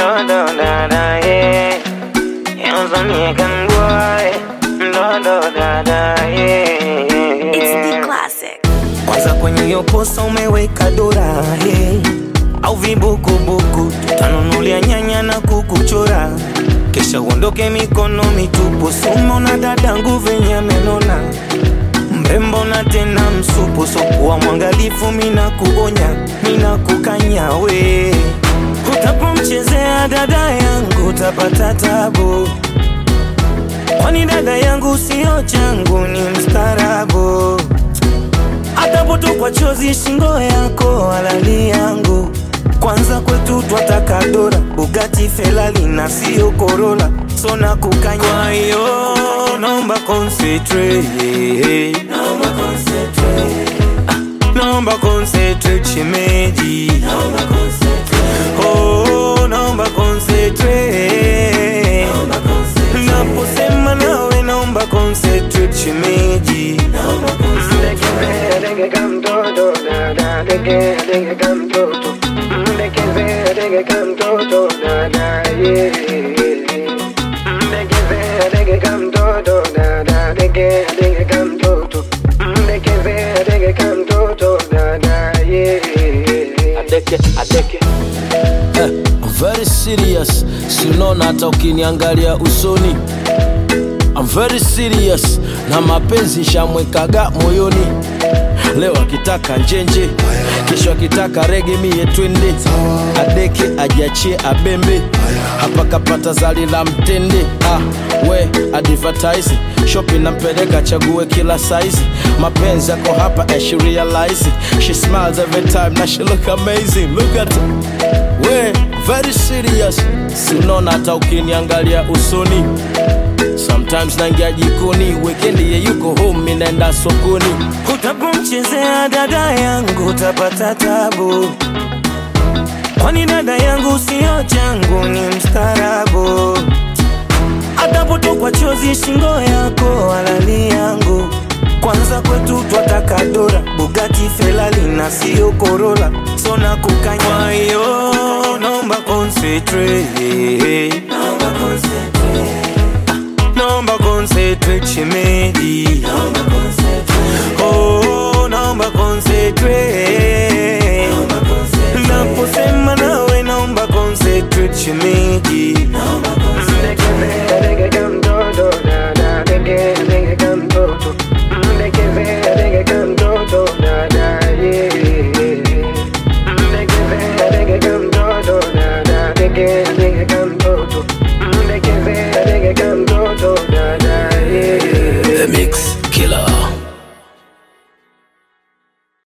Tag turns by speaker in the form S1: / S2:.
S1: do do da da yeah. Yanzu ne kan boy, do do da da yeah.
S2: It's the classic.
S1: Kwanza kwenye hiyo posa umeweka dora hey. Au vibukubuku tutanunulia nyanya na kukuchora, kisha uondoke mikono mitupu. Sumo na dadangu venye amenona, mrembo na tena msupu, sokuwa mwangalifu, mina kuonya, mina kukanya we, utapomchezea dada yangu utapata tabu, kwani dada yangu sio changu, ni mstarabu atapotokwa chozi shingo yako halali yangu kwanza kwetu twataka dora Bugatti Ferrari na sio Corolla so na kukanya kwa hiyo naomba concentrate naomba concentrate Ah, naomba concentrate shemeji naomba concentrate oh naomba concentrate naomba concentrate naposema nawe naomba concentrate shemeji naomba
S3: adeke adeke eh, I'm very serious sinona hata ukiniangalia usoni I'm very serious na mapenzi shamwekaga moyoni leo akitaka njenje kesho akitaka rege mie twende adeke ajiachie abembe hapa kapata zali la mtende ah, we advertise shopping nampeleka chague kila size mapenzi yako hapa and she realize it. she smiles every time na she look amazing look at her. we very serious sinaona hata ukiniangalia usoni sometimes naingia jikoni wekendi ye yuko home mi naenda sokoni
S1: Utapomchezea dada yangu utapata tabu, kwani dada yangu sio changu, ni mstarabu. Atapotokwa chozi shingo yako halali yangu, kwanza kwetu twataka dora Bugatti Ferrari na sio Corolla, so na kukanya. Kwa hiyo naomba concentrate, naomba concentrate naomba concentrate shemeji naomba concentrate oh naomba concentrate naomba concentrate naposema nawe naomba concentrate shemeji